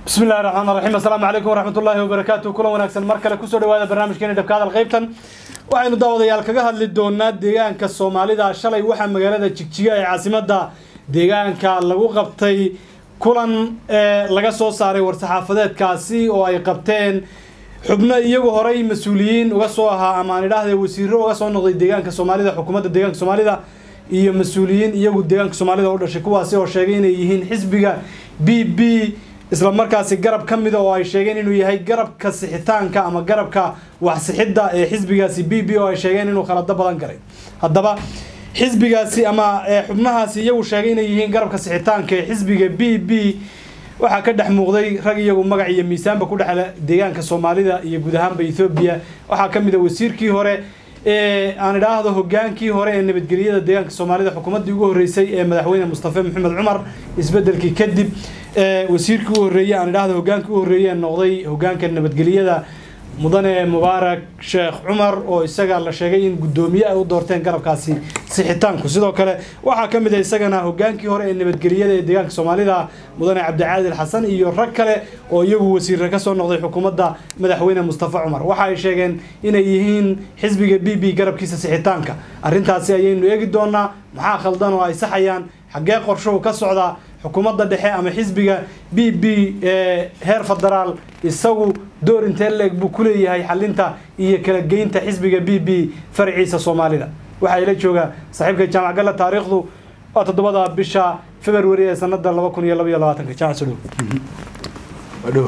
bismi illahi raxmaan raxiim assalaamu calaykum waraxmat ullaahi wabarakaatu kulan wanaagsan mar kale kusoo dhawaada barnaamijkeena dhabka hadal qaybtan waxaynu daawadayaal kaga hadli doonaa deegaanka soomaalida shalay waxaa magaalada jigjiga ee caasimada deegaanka lagu qabtay kulan ee laga soo saaray war-saxaafadeedkaasi oo ay qabteen xubno iyagu horey mas-uuliyiin uga soo ahaa ama aan idhaahde wasiiro uga soo noqday deegaanka soomaalida xukuumadda deegaanka soomaalida iyo mas-uuliyiin iyagu deegaanka soomaalida u dhashay kuwaasi oo sheegay inay yihiin xisbiga b b isla markaasi garab ka mida oo ay sheegeen inuu yahay garabka sixitaanka ama garabka waxsixidda ee xisbigaasi b b oo ay sheegeen inuu khalado badan garay haddaba xisbigaasi ama xubnahaasi iyagu sheegay inay yihiin garabka sixitaanka ee xisbiga b b waxaa ka dhex muuqday rag iyagu magac iyo miisaanba ku dhexle deegaanka soomaalida iyo guud ahaanba ethoobiya waxaa ka mid a wasiirkii hore ee aan idhaahdo hogaankii hore ee nabadgelyada deegaanka soomaalida xukuumaddii ugu horreysay ee madaxweyne mustafe maxamed cumar isbedelkii kadib wasiirkii u horreeyey aan idhaahdo hogaankii u horreeyey noqday hogaanka nabadgelyada mudane mubaarak sheekh cumar oo isaga la sheegay in guddoomiye ay u doorteen garabkaasi sixitaanku sidoo kale waxaa ka mid a isagana hogaankii hore ee nabadgelyada ee deegaanka soomaalida mudane cabdicaadil xasan iyo rag kale oo iyagu wasiirra ka soo noqday xukuumadda madaxweyne mustafa cumar waxa ay sheegeen inay yihiin xisbiga b b garabkiisa sixitaanka arrintaasi ayaynu eegi doonaa maxaa khaldan oo ay saxayaan xaggee qorshuhu ka socdaa xukuumadda dhexe ama xisbiga b b ee heer federaal isagu door intee leeg buu ku leeyahay xalinta iyo kala geynta xisbiga b b faraciisa soomaalida waxaa ila jooga saaxiibka jaamac galla taariikhdu waa toddobada bisha february ee sanada laba kun iyo laba iyo labaatanka jaamac soo dhow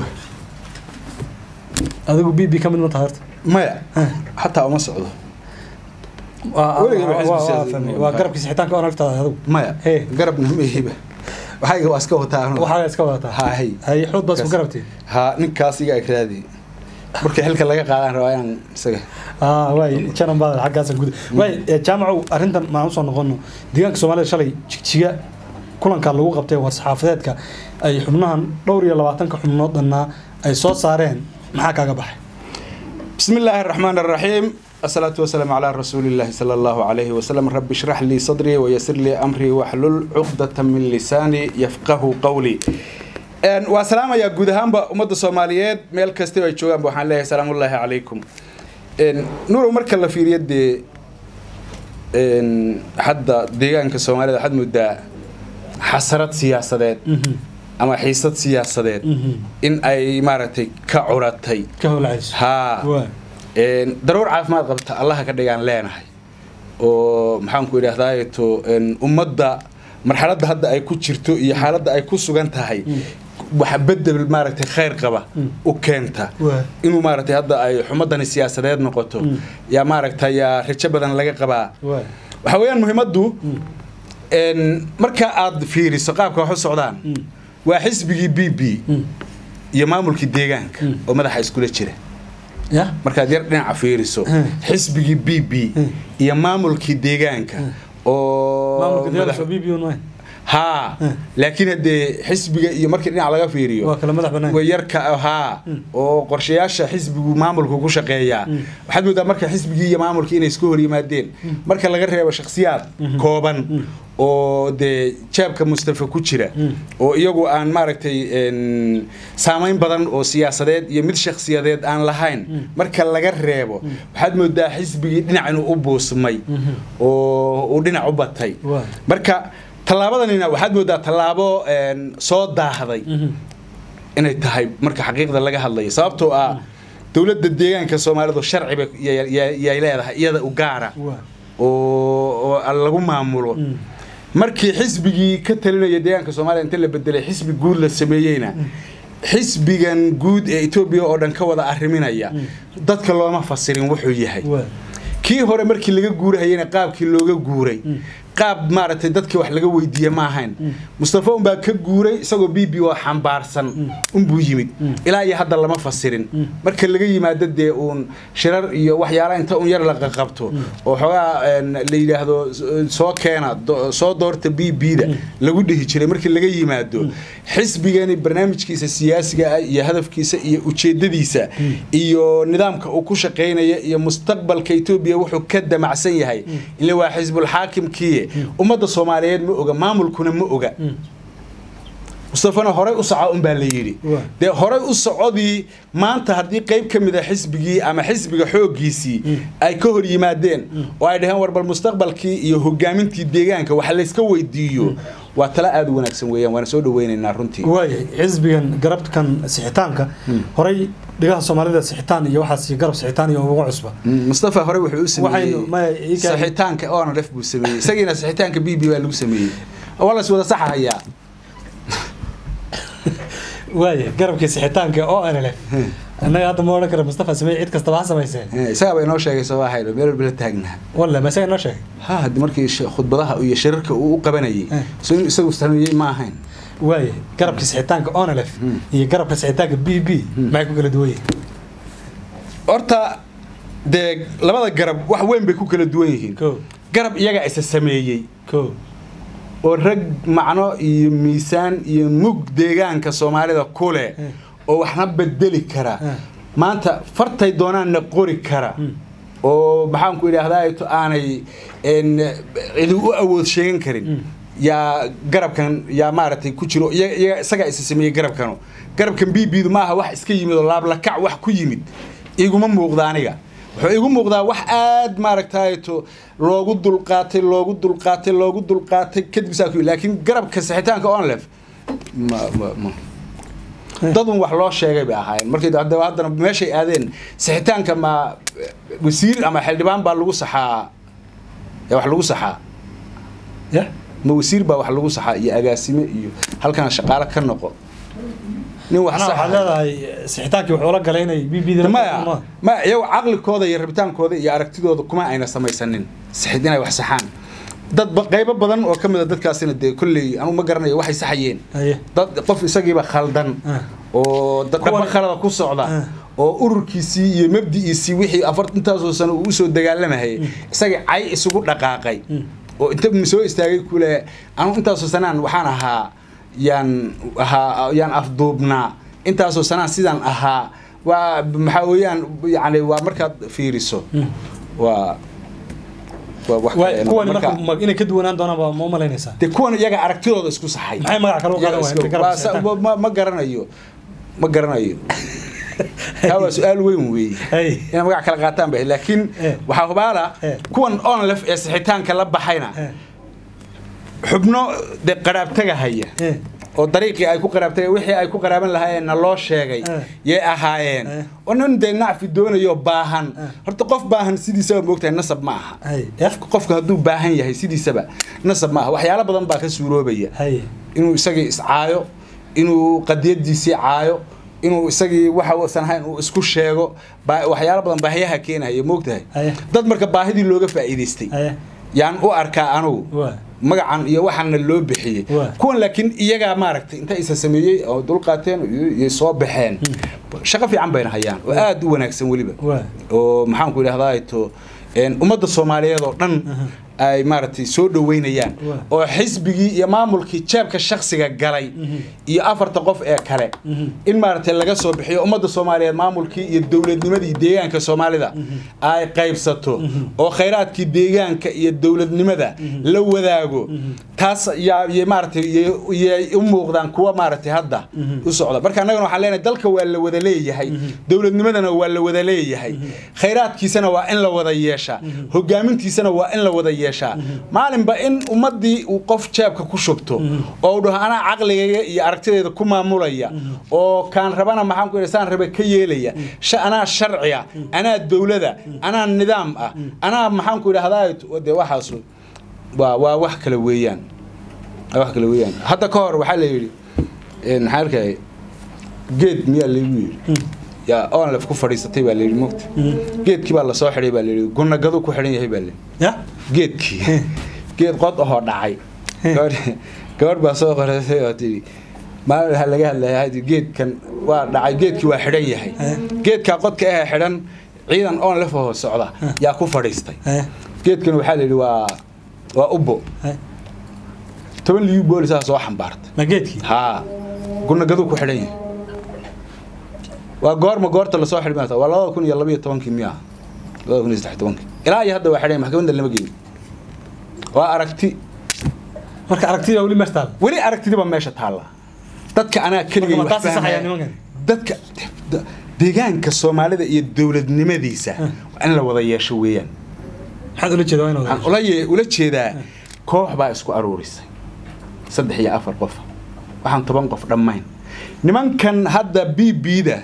adigu b b ka mid ma tahay horta maya xataa uma socdo waa garabkii sixitaanka oon agtaada adigu maya Hey. garabna mahiba waxayga waa iska wataa anu. waxaa iska wadataa hay hay xood baa isku garabtay ha ninkaas iga agraadi markii xilka laga qaadaan rabaa inaan isaga ah waay janan baad xaggaasa guda waay jaamacow arrintan maan usoo noqono deegaanka soomaalida shalay jigjiga kulanka lagu qabtay war-saxaafadeedka ay xubnahan dhowr iyo labaatanka xubnood dhannaa ay soo saareen maxaa kaaga baxay بسم الله الرحمن الرحيم الصلاة والسلام على رسول الله صلى الله عليه وسلم رب اشرح لي صدري ويسر لي أمري واحلل عقدة من لساني يفقه قولي een waa salaamaya guud ahaanba ummadda soomaaliyeed meel kastaba ay joogaanba waxaan leeyahay salaamullaahi calaykum een nuurow marka la fiiriyo dee een hadda deegaanka soomaalida waxaad moodaa xasarad siyaasadeed ama xiisad siyaasadeed in ay maaragtay ka curatay ka howlacayso haa waa een daruur caafimaad qabta allaha ka dhigaan leenahay oo maxaan ku idhaahdaa to een ummadda marxaladda hadda ay ku jirto iyo xaaladda ay ku sugan tahay waxa bedel maaragtay khayr qaba u keenta waa inuu maaragtay hadda ay xumadani siyaasadeed noqoto yaa maaragtay yaa rajo badan laga qabaa waa waxaa weeyaan muhiimaddu een marka aad fiiriso qaabka wax u socdaan waa xisbigii b b iyo maamulkii deegaanka oo madaxa iskula jira ya markaad yar dhinaca fiiriso Hmm. xisbigii b b iyo maamulkii deegaanka oo maamulka madax- deegaanka b b un haa Hmm. laakiin haddee xisbiga iyo markii dhinac laga fiiriyo waa kala madax bannaan way yarka haa oo qorshayaasha xisbigu maamulku ku shaqeeyaa waxaad moodaa marka xisbigii iyo maamulkii inay isku hor yimaadeen marka laga reebo shakhsiyaad kooban oo dee jeebka mustafa ku jira oo iyagu aan maaragtay een, saamayn badan oo siyaasadeed iyo mid shakhsiyadeed aan lahayn marka laga reebo waxaad moodaa xisbigii dhinac inuu u buusmay oo uu dhinac u batay Waa. marka tallaabadanina waxaad moodaa tallaabo een, soo daahday inay tahay marka xaqiiqda laga hadlayo sababtoo ah dowladda deegaanka soomaalidu sharciba yay yay- yay leedahay iyada u gaara waa oo oo lagu maamulo markii xisbigii ka talinaya deegaanka soomaaliya inta la bedelay xisbi guud la sameeyeyna xisbigan guud ee etoobiya oo dhan ka wada arriminaya dadka looma fasirin wuxuu yahay waa kii hore markii laga guurahayena qaabkii looga guuray qaab maaragtay dadka wax laga weydiiye ma ahayn mustafa unbaa ka guuray isagoo b b oo xambaarsan unbuu yimid ilaa iyo hadda lama fasirin marka laga yimaado dee uun shirar iyo waxyaalaha inta un yar la qaqabto oo xoogaa een, la yidhaahdo s- soo keena do- soo doorta b b da lagu dhihi jiray markii laga yimaado xisbigani barnaamijkiisa siyaasiga ah iyo hadafkiisa iyo ujeedadiisa iyo nidaamka uu ku shaqaynaya iyo mustaqbalka etoobiya wuxuu ka damacsan yahay ile waa xisbulxaakimkiiye ummadda soomaaliyeed ma oga maamulkuna ma oga mustafana horey u soco unbaa la yidhi Waa. dee horey u socodii maanta haddii qayb ka mid a xisbigii ama xisbiga xooggiisii ay ka hor yimaadeen oo ay dhaheen war bal mustaqbalkii iyo hogaamintii deegaanka wax layska weydiiyo waa tala aada u wanaagsan weeyaan waana soo dhaweynaynaa runtii waayahay xisbigan garabkan sixitaanka horey dhigaha soomaalida sixitaan iyo waxaas garab sixitaan iyo uga cusba Mm, mustafa hore wuxuu u sameeyey Waxaynu- maya, ii kaabi- saxitaanka onrf buu sameeyey isagiina saxitaanka b b waa lagu sameeyey waa las wada saxahayaa waayahay garabkii sixitaanka oo nlf annaga hadda ma odhan kara mustafa samey cid kastaba ha samayseen Eh, isagaa bay inoo sheegay soo ahaydo meel walba la taagnaa walle ma isaga noo sheegay ha haddi markii sh- khudbadaha iyo shirarka uu u qabanayay Eh. so inuu isagu sameeyey ma ahayn waayahay garabkii sixitaanka onlf iyo garabka sixitaanka b b maxay ku kala duwan yihiin horta dee labada garab wax weyn bay ku kala duwan yihiin ko garab iyaga isa sameeyey ko oo rag macno iyo miisaan iyo mug deegaanka soomaalida ku leh Eh. oo waxna bedeli kara Eh. maanta fartay doonaanna qori kara oo maxaanku idhaahdaa to aanay en, cidi u awood sheegan karin yaa garabkan yaa maaragtay ku jiro iyaga iyaga- isagaa isa sameeyey garabkanu garabkan bibidu maaha wax iska yimid oo laablakac wax ku yimid iguma muuqda aniga wuxuu igu muuqdaa wax aad maaragtay to loogu dulqaatay loogu dulqaatay loogu dulqaatay kadib saa ku yimid. laakiin garabka saxitaanka onlef ma ma ma dadun wax loo sheegay bay ahaayeen markay haddaba haddana meeshay aadeen saxitaanka ma wasiir ama xildhibaan baa lagu saxaa ee wax lagu saxaa ya ma wasiir baa wax lagu saxaa iyo agaasime iyo halkana shaqaale ka noqo nin wax macnaha waxaad saxa leedahay sixitaankii wuxuu la galay inay b b maya ma iyagu caqligooda iyo rabitaankooda iyo aragtidooda kuma ayna samaysanin saxid inay wax saxaan dad ba- qaybo badan oo ka mid a dadkaasina dee kolley anugu ma garanayo waxay saxayeen haye dad qof isagiiba khaldan Ah. oo da- dhaba Kuwan- khalada ku socda Ah. oo ururkiisii iyo mabdi'iisii wixii afar intaasoo sano uu usoo dagaalamayay isagii cay isugu dhaqaaqay oo inta soo istaagay kule anugu intaasoo sanaan waxaan ahaa yaan ahaa yaan afduubnaa intaasoo sanaan sidaan ahaa waa maxaa weeyaan yani waa markaad fiiriso waa waa wax waay kale. kuwani Marka- marka ma- inay ka duwanaan doonaan baa ma umalaynaysaa dee kuwan iyaga aragtidooda isku saxay maxay magac kale u qaadan waayeen inta garabka Waa sa- sixitaanka? ma- ma garanayo ma garanayo taa waa su-aal weyn weeye Hey. inay magac kala qaataan ba laakiin Eh. waxaa hubaala Eh. kuwan onlef ee sixitaanka la baxayna Eh, xubno de qaraabtaga haya eh, oo dariiqii ay ku qaraabtay wixii ay ku qaraaban lahaayeenna loo sheegay Eh. yay ahaayeen Eh. oo nin dee nacfi doonayo baahan Eh. horta qof baahan sidiisaba moogtahay nasab ma aha haye ya qofka hadduu baahan yahay sidiisaba nasab ma aha waxyaalo badan baa ka suuroobaya haye inuu isagii iscaayo inuu qadiyadiisii caayo inuu isagii waxa uusan ahayn uu isku sheego baa- waxyaalo badan baahiyaha keenaya moogtahay Haye. dad marka baahidii looga faa'iidaystay haye yaan u arkaa anugu waa magacan iyo waxaana loo bixiyey Waa. kuwan laakiin iyagaa maaragtay inta isa sameeyey oo dulqaateen iyo soo baxeen shaqo fiican bayna hayaan oo aad u wanaagsan weliba waa oo maxaanku idhahdaa to een, ummadda soomaaliyeed oo dhan ay maaragtay soo dhoweynayaan Waa. oo xisbigii iyo maamulkii jeebka shaksiga galay iyo afarta qof ee kale in maaragtay laga soo bixiyo ummadda soomaaliyeed maamulkii iyo dowladnimadii deegaanka soomaalida ay qaybsato oo khayraadkii deegaanka iyo dowladnimada la wadaago taas yaa iyo maaragtay yay- yay u muuqdaan kuwa maaragtay hadda u socda marka annagana waxaan leenahay dalka waa la wada leeyahay dowladnimadana waa la wada leeyahay khayraadkiisana waa in la wada yeeshaa hogaamintiisana waa in la wada yeeshaa maalinba in ummadii uu qof jeebka ku shubto oo uu dhaho anaa caqligayga iyo aragtideeda ku maamulaya oo kaan rabana maxaan ku saan rabe ka yeelaya sha- anaa sharciya anaa dowlada anaa nidaam ah anaa maxaan ku idhahdaa de waxaas waa waa wax kale weeyaan waa wax kale weeyaan hadda ka hor waxaa la yidhi een, maxaa arkay geed miyaa laygu yidhi yaa onlef ku fadhiisatay baa layidhi mogta geedkii baa lasoo xidhay baa layidhi gunagadu ku xidhan yahay baa layidhi ya geedkii geed qod ahoo dhacay gabadh gabadh baa soo qoratay oo tidhi maalin waxaa laga hadlaya hadi geedkan waa dhacay geedkii waa xidhan yahay geedkaa qodka ahee xidhan ciidan onlef ahoo socda yaa ku fadhiistay haye geedkan waxaa la yidhi waa waa ubbo haye toban liyu boolisaa soo xambaartay ma geedkii haa gunagadu ku xidhan yahay waa goorma goorta lasoo xidhi maata waa labada kun iyo labaiyo tobankii miyaa labada kun iyo saddex tobankii ilaa iyo hadda waa xidhan yahay, maxkamadda lama geyn waa aragti marka aragtida weli meesha taal weli aragtidiba meesha taalla dadka anaa keligay Marka ma wax taasi sax ayaa fahmaya. nimankan? dadka da- deegaanka soomaalida iyo dowladnimadiisa waa in la wada yeesho weeyaan maxaad ula jeeda waa inaad waxaan ula ye- ula jeedaa koox baa isku aruurisay saddex iyo afar qof waxaan toban qof dhammayn nimankan hadda b b-da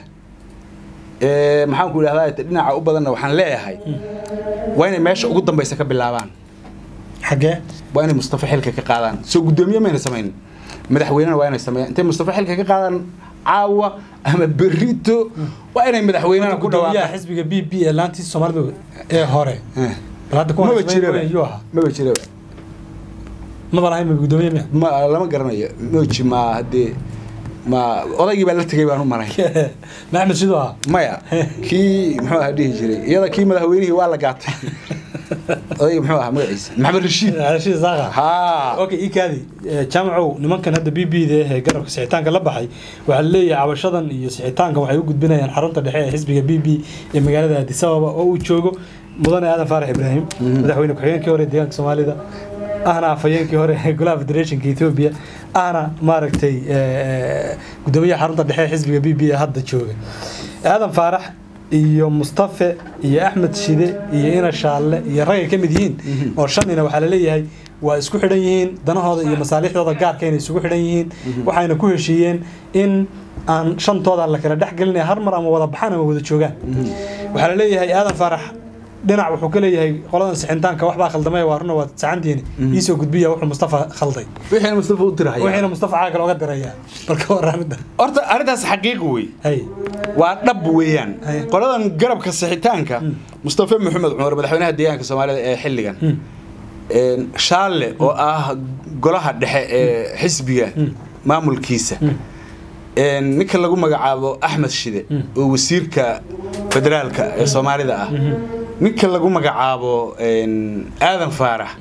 ee maxaan ku idhahdaa dhinaca u badanna waxaan leeyahay waa inay meesha ugu dambaysa ka bilaabaan xaggee waa inay mustafa xilka ka qaadaan soo guddoomiye mayna samayn madaxweynena waa inay sameeyaan intay mustafa xilka ka qaadaan caawa ama berito waa inay madaxweynena ku gudoomiyaha dhawaaqaan xisbiga b b ee laantii soomaalidu ee hore Eh, bal hadda kuwan maba ismayn jiraba weyn yuu ahaa maba jiraba maba lahayn ma gudoomiye miya ma lama garanayo moji ma haddee ma odaygii baa la tegay baan u malay ma axmed siduu ahaa maya kii muxuu ahaa dhihi jiray iyada kii madaxweynihii waa la gaatay odaygii muxuu ahaa magaciisa maxamed rashiid rashid saaqa haa okay ikaadi jaamacow nimankan hadda b b da ee garabka sixitaanka la baxay waxaa laleeyahay cabashadan iyo sixitaankan waxay u gudbinayaan xarunta dhexe ee xisbiga b b ee magaalada addis ababa oo uu joogo mudane aadan faarax ibraahim madaxweyne ku-xigeenkii hore ee deegaanka soomaalida ahna afhayeenkii hore ee golaha federationka ethiopia ahna maaragtay eh, gudoomiyaha xarunta dhexe ee xisbiga b b ee hadda jooga aadan faarax iyo mustafe iyo axmed shide iyo ina shaalle iyo ragay ka mid yihiin oo shanina waxaa laleeyahay waa isku xidhan yihiin danahooda iyo masaalixdooda gaarka inay isugu xidhan yihiin waxayna ku heshiiyeen in aan shantooda la kala dhex gelinaya har mar ama wada baxaan ama wada joogaan waxaa laleeyahay aadan faarax dhinac wuxuu ka leeyahay qoladan sixintaanka waxbaa khaldamay waa runa waad sacantihiin iisoo gudbiya wuxuu mustafa khalday wixiina mustafa u dirahaya wixiina mustafa caaga looga diraya balka waraamida horta arrintaas xaqiiq wey hay waa dhab weeyaan Haye. qoladan garabka sixitaanka mustafa maxamed cumar madaxweynaha deegaanka soomaalida ee xilligan een, shaalle oo ah golaha dhexe ee xisbiga maamulkiisa een, ninka lagu magacaabo axmed shide oo wasiirka federaalka ee soomaalida ah ninka lagu magacaabo een, aadan faarax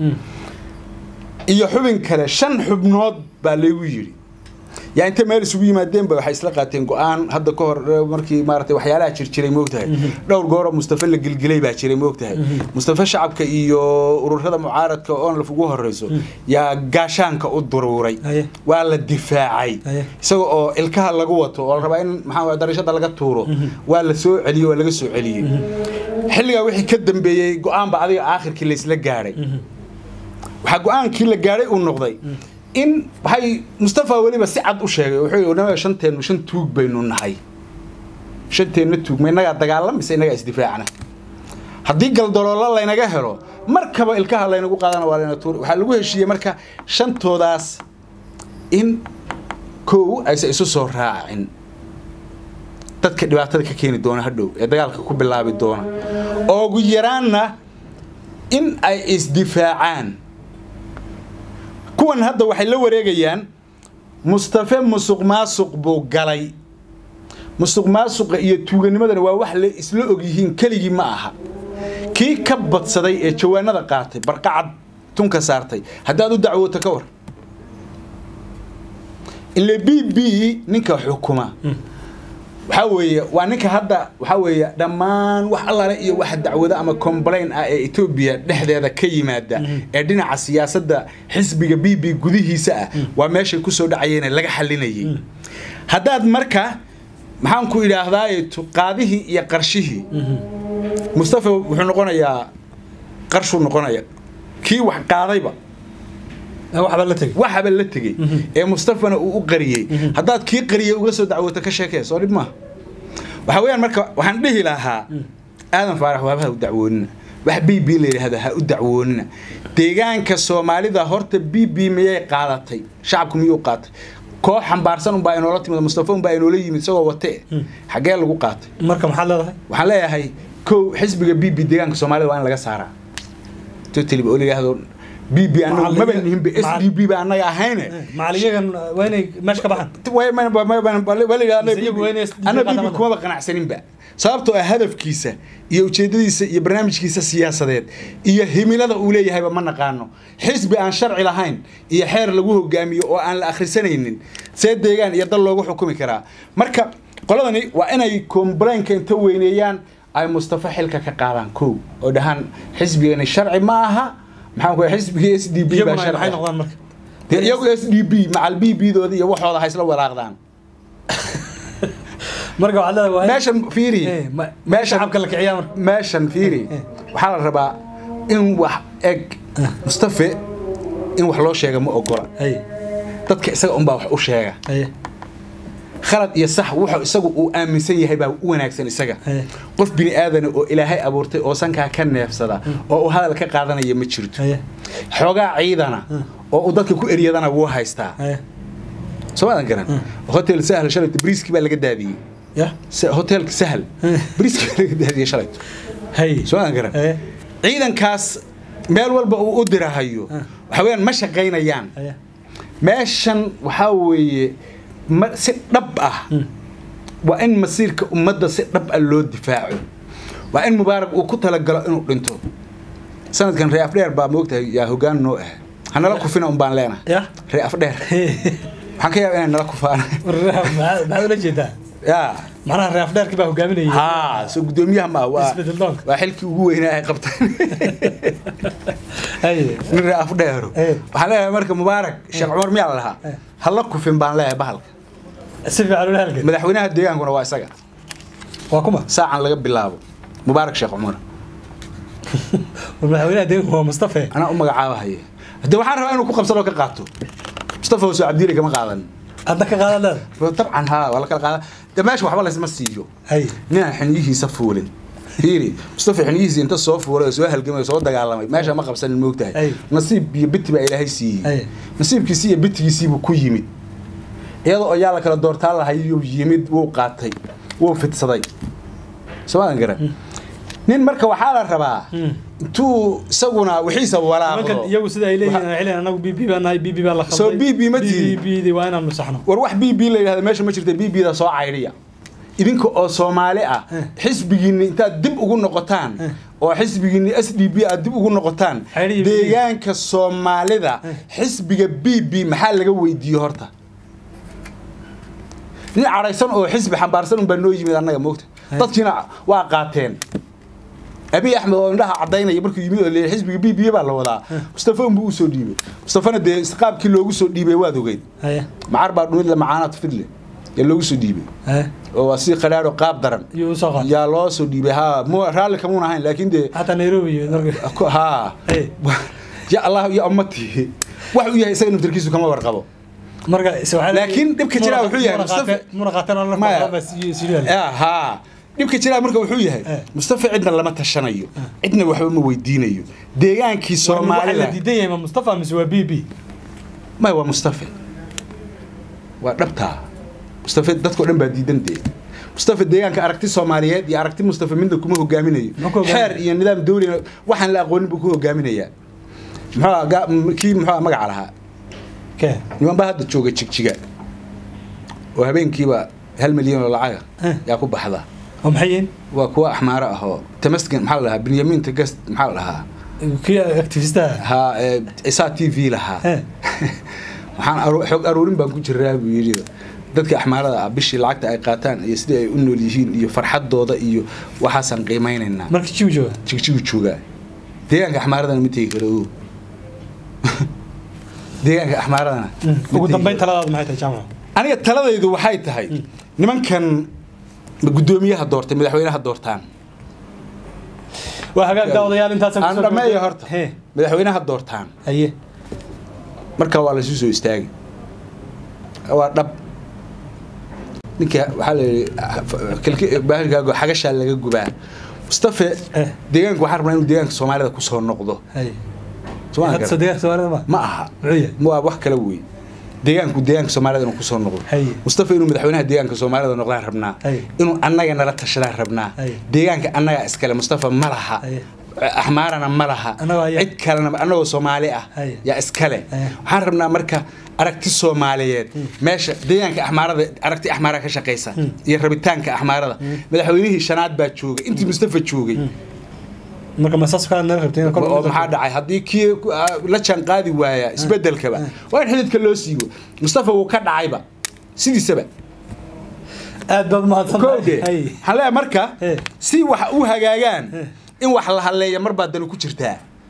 iyo xubin kale shan xubnood baa laygu yidhi yaa intay meel isugu yimaadeenba waxay isla qaateen go-aan hadda ka hor eh, markii maaragtay waxyaalaha jirjiray moogtahay dhowr gooroo mustafa la gelgelay baa jiray moogtahay mustafa shacabka iyo ururada mucaaradka oon laf ugu horeyso yaa gaashaanka u duruuray Haye. waa la difaacay Haye. isaga oo ilkaha lagu wato oo la rabaa in maxaa darashada laga tuuro waa la soo celiyey waa laga soo celiyey xilligaa wixii ka dambeeyey go-aan ba adiga aakhirkii laysla gaadhay waxaa go-aankii la gaadhay uu noqday in waxay mustafa weliba si cad u sheegay wuxuu yidhi "Naga shanteennu shan tuug baynu nahay shanteenna tuug ma innagaa dagaalam mise innagaa isdifaacna haddii galdaloolo laynaga helo markaba ilkaha laynagu qaadana waa layna tuuri waxaa lagu heshiiyey marka shantoodaas in kow aysan isu soo raacin dadka dhibaatada ka keeni doona hadhow ee dagaalka ku bilaabi doona oo ugu yaraanna in ay isdifaacaan kuwan hadda waxay la wareegayaan mustafe musuq maasuq buu galay musuq maasuqa iyo tuuganimadana waa wax la isla og yihiin keligii ma aha kii ka badsaday ee jawaanada qaatay barqacad tunka saartay haddaad u dacwooto ka war ile b b ninka xukuma waxaa weeye waa ninka hadda waxaa weeye dhammaan wax allaale iyo wax dacwado ama complain ah ee etoobiya dhexdeeda ka yimaada ee dhinaca siyaasadda xisbiga b b gudihiisa ah waa meeshay kusoo dhacayeen laga xalinayay haddaad marka maxaan ku idhaahdaa qaadihii iyo qarshihii mustafa wuxuu noqonayaa qarshuu noqonaya kii wax qaadayba waxba la tegay waxaba la tegey ee mustafana uu u qariyey haddaad kii qariyey uga soo dacwooto ka sheekee soo dhib maaha waxa weeyaan marka waxaan dhihi lahaa aadan faarax waaba ha u dacwoonina wax b b la yidhaahdo ha u dacwoonina deegaanka soomaalida horta b b miyay qaadatay shacabku miyuu qaatay koox xambaarsan unbaa inoola timid mustafa unbaa inoola yimid isagoo wate xaggee lagu qaatay marka maxaad leedahay waxaan leeyahay kow xisbiga b b deegaanka soomaalida waa in laga saaraa totally oo la yidhaahdo b b anagu maba nihinba s d b ba annaga ahayne macaliyagan waa inay meesha ka baxaan ana bibi kumaba qanacsaninba sababtoo ah hadafkiisa iyo ujeedadiisa iyo barnaamijkiisa siyaasadeed iyo himilada uu leeyahayba ma naqaano xisbi aan sharci lahayn iyo xeer lagu hogaamiyo oo aan la akhrisanaynin see deegaan iyo dal loogu xukumi karaa marka qoladani waa inay complainka inta weyneeyaan ay mustafa xilka ka qaadaan kow oo dhahaan xisbigani sharci ma aha maxaan ku xisbiga s d b baa iyaguna maxay sharci noqdaan marka dee iyagu s d b macal b b dooda iyo waxooda haysla walaaqdaan marka waxaad leedahay waa in- meeshan fiiri Eh, ma- meeshan shacabka la kiciyaa marka meeshan fiiri Eh. waxaa la rabaa in wax eg mustafe in wax loo sheega ma ogola haye dadka isaga unbaa wax u sheega haye khalad iyo sax wuxuu isagu uu aaminsan yahay baa u wanaagsan isaga Eh. qof bini aadana oo ilaahay abuurtay oo sankaa ka neefsada oo uu hadal ka qaadanaya ma jirto haye xoogaa ciidana oo uu dadka ku eryadana wuu haystaa haye soo maadan garan hotel sahal shalayto briiski baa laga daadiyey ya Se- hotelka sahal briiski baa laga daadiyey shalayto haye soo maadan garan haye ciidankaas meel walba uu u dirahayo waxa weeyaan ma shaqaynayaan haye meeshan waxaa weeye ma- si dhab ah waa in masiirka ummadda si dhab ah loo difaaco waa in mubaarak uu ku talagalo inuu dhinto sanadkan ree afdheer baa moogtahay yaa hogaan noo ah hanala kufina un baan leenahay ya ree afdheer waxaan ka yaaba inay nala kufaan maxaad maxaad ula jeedaa yaa macnaha reef dheerkii baa hogaaminayay haa soo guddoomiyaha ma waa Isbedel doonka. waa xilkii ugu weynaa ay qabteen haye nin ree afdheero Eh. waxaan leeyahay marka mubaarak sheekh cumar miyaa la lahaa Eh. hala kufin baan leeyahay bahalka si fiican ula halgan madaxweynaha deegaankuna waa isaga waa kuma saacan laga bilaabo mubaarak sheekh cumar madaxweynaha deeganku waa mustafe anaa u magacaabahaya de waxaan rabaa inuu ku qabsado oo ka qaato mustafa hoose cabdiile kama qaadan adna ka qaadan leeda dabcan haa waa la kala qaada de meesha waxba laysma siiyo haye ninaan xiniyihiisa fuulin fiiri mustafa xiniyihiisa inta soo fuulay oo soo halgamay oo soo dagaalamay meesha ma qabsanin moogtahay Ay. nasiib iyo biti baa ilaahay Ay. siiyey nasiibkiisii iyo bitigiisiibuu ku yimid iyadoo ayaa la kala doortaan lahayuu yimid wuu qaatay wuu fidsaday soomaadan garan nin marka waxaa la rabaa intuu isaguna wixiisa nimankan walaaqdo iyagu sida ay leeyihiin waxay leeyihiin anagu bb baan nahay bb baa la khalday Soo BB ma tihin? bb di waa inaan nusaxno war wax b b la yidhahda meesha ma jirta b b da soo caydhiya idinka oo soomaali ah xisbigiinni intaad dib ugu noqotaan oo xisbigiinni s d b aad dib ugu noqotaan Xidhiidh. deegaanka soomaalida xisbiga b b maxaa laga weydiiye horta nin cadhaysan oo xisbi xambaarsan unbaa noo yimid annaga moogta dadkiina waa qaateen abiy axmed oo indhaha cadaynaya markuu yimid oo leeyahay xisbiga b b baa la wadaa mustafa unbuu usoo dhiibay mustafana dee qaabkii loogu soo dhiibay waad ogeyd haye macar baa dhumid la macaanaad fidle yaa loogu soo dhiibay haye oo waa si qadhaadho qaab daran iyo usoo qaatay yaa loo soo dhiibay haa mu raalli kamuun ahayn laakiin dee xataa nairobi iyo marka ku- haa Hey. ya allah ya ummatii wax uu yahay isaga naftarkiisu kama warqabo marka is- waxaa la- Laakiin dhibka jira wuxuu yahay, muna Mustafa- qaateen- muna qaateen oo la Maya. qaateen baa si- si yaal. Ya, haa dhibka jiraa marka wuxuu yahay Eh. mustafa cidna lama tashanayo cidna waxba ma weydiinayo deegaankii waxaa la soomaalida diidan yahay ma mustafa mise waa bb may waa mustafa waa dhabtaa mustafa dadkao dhan baa diidan dee mustafa deegaanka aragti soomaaliyeed iyo aragti mustafa midna kuma hogaaminayo Ma ku hogaaminayo? xeer iyo nidaam dawlina waxaan la aqoonin buu ku hogaaminayaa muxuu ga- m- kii muxuu magaca lahaa ke niman baa hadda jooga jigjiga oo habeenkiiba hal milyan oo lacaga Eh. yaa ku baxda oo maxay yihiin waa kuwa axmaaro ah oo tamaskin maxaa la dhahaa benyamin tagast maxaa la dhahaa kii activistaha ha ee, isaa t v lahaa Eh. waxaan aru- xog aruurin baan ku jiraa buu yidhi dadka axmaarada ah bishii lacagta ay qaataan iyo sidai ay u nool yihiin iyo farxadooda iyo waxaasaan qiimeynaynaa marka jiw jooga jigjigu joogaa deegaanka axmaaradana ma tegi karo ogow. deegaanka axmaaradana ma ugu tegi dambeyn karo. taladaadu maxay tahay jaamac aniga taladaydu waxay tahay nimankan guddoomiyaha doortay madaxweynaha doortaan waa hagaag daawadayaal intaasaan aan dhameeyo horta he madaxweynaha doortaan haye marka waa laysu soo istaagi waa dhab ninka waxaa la yidhi baahilkaago xagashaa laga gubaa mustafe Eh. deegaanka waxaan rabnaa inuu deegaanka soomaalida kusoo noqdo haye Soo ma hadda garan? sadeeq soomaalida ma ma aha muxuu yahay waa wax kale wey deegaanku deegaanka soomaalida inuu kusoo noqdo Haye. mustafa inuu madaxweynaha deegaanka soomaalida noqdaan rabnaa Haye. inuu annaga nala tashadaan rabnaa Haye. deegaanka annaga iskale mustafa ma laha Haye. axmaarana ma laha Annaga ayaa- cid kalena annagoo soomaali ah Haye. yaa iskale Haye. waxaan rabnaa marka aragti soomaaliyeed meesha deegaanka axmaarada aragti axmaara ka shaqaysa iyo rabitaanka axmaarada madaxweynihii shanaad baa joogay intii mustafa joogay marka masaas kaa nala rabtay in kor oo maxaa dhacay haddii kii ah, la jaan qaadi waaya isbedelkaba waa in xididka loo siibo mustafa wuu ka dhacayba sidiisaba aad baad mahadsan kowde haye waxaan leeyahay marka Eh. si wax u hagaagaan in wax la halleeya mar baa dani ku jirtaa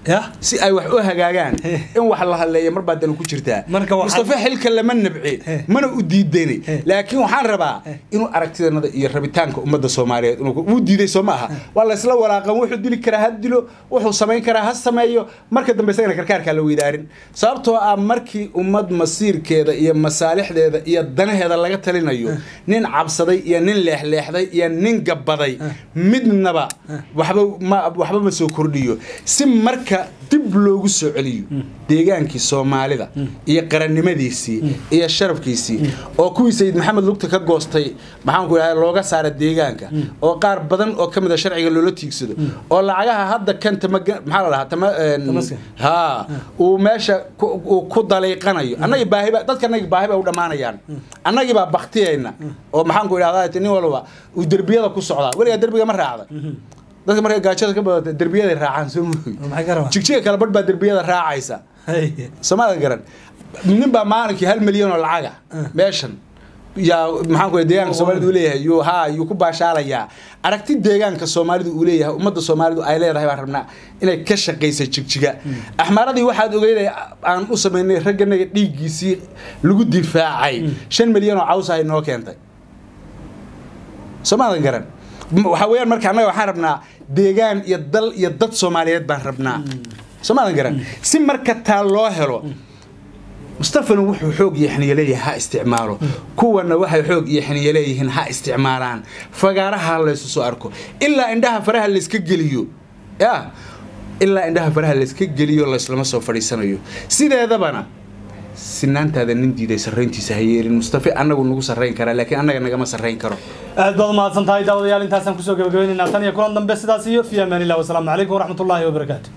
ya si ay wax u hagaagaan in wax la hadleeya mar baa danu ku jirtaa Marka waxaa- mustafa xilka lama nabci mana u diidani laakiin waxaan rabaa inuu aragtidanada iyo rabitaanka ummadda soomaaliyeed inuu uu diiday soo ma aha waa laysla walaaqan wuxuu dili karaa ha dilo wuxuu samayn karaa ha sameeyo marka dambe isagana karkaarkaa la weydaarin sababtoo ah markii ummad masiirkeeda iyo masaalixdeeda iyo danaheeda laga talinayo nin cabsaday iyo nin leexleexday iyo nin gabaday midnaba waxba ma waxba ma soo kordhiyo si marka dib loogu soo celiyo deegaankii soomaalida iyo qarannimadiisii iyo sharafkiisii oo kuwii sayid maxamed lugta ka goostay maxaanku idhahda looga saara deegaanka oo qaar badan oo ka mid a sharciga loola tiigsado oo lacagaha hadda kan tamaga maxaa la dhahaa tama een, Tamaska. ha uu meesha ku- uu ku daliiqanayo annagii baahiba dadka annagii baahi bay u dhammaanayaan annagii baa baktiyayna oo maxaanku idhahdaa nin walba uu derbiyada ku socdaa weligaa derbiga ma raacda dadka markay gaajada ka badata derbiyaday raacaan soo mooy maxay ka rabaa jigjiga kale badh baa derbiyada raacaysa Hey. soomaadan garan nin baa maalinkii hal milyan oo lacaga meeshan yaa maxaan ku deegaanka soomaalidu uu leeyahay yuu haa yuu ku baashaalayaa aragti deegaanka soomaalidu uu leeyahay ummadda soomaalidu ay leedahay baan rabnaa inay ka shaqaysa jigjiga axmaaradii waxaad ogeyday aan u samaynay ragganaga dhiiggiisii lagu difaacay shan milyan oo caws ahay noo keentay soomaadan garan M- waxaa weeyaan marka annaga waxaan rabnaa deegaan iyo dal iyo dad soomaaliyeed baan rabnaa soomaadan garan si marka taa loo helo mustafana wuxuu xoog iyo xiniyo leeyahay ha isticmaalo kuwana waxay xoog iyo xiniyo leeyihiin ha isticmaalaan fagaaraha laysu soo arko ilaa indhaha faraha layska geliyo ya ilaa indhaha faraha layska geliyo layslama soo fadhiisanayo sideedabana sinaantaada nin diiday sarrayntiisa ha yeelin mustafe annagu nagu sarrayn karaa laakiin annaga nagama sarrayn karo aad baad umahadsan tahay daawadayaal intaasaan kusoo gabagabaynaynaa tan iyo kulan dambe sidaas iyo fi amaan illah wasalaamu calaykum waraxmatullaahi wabarakaatu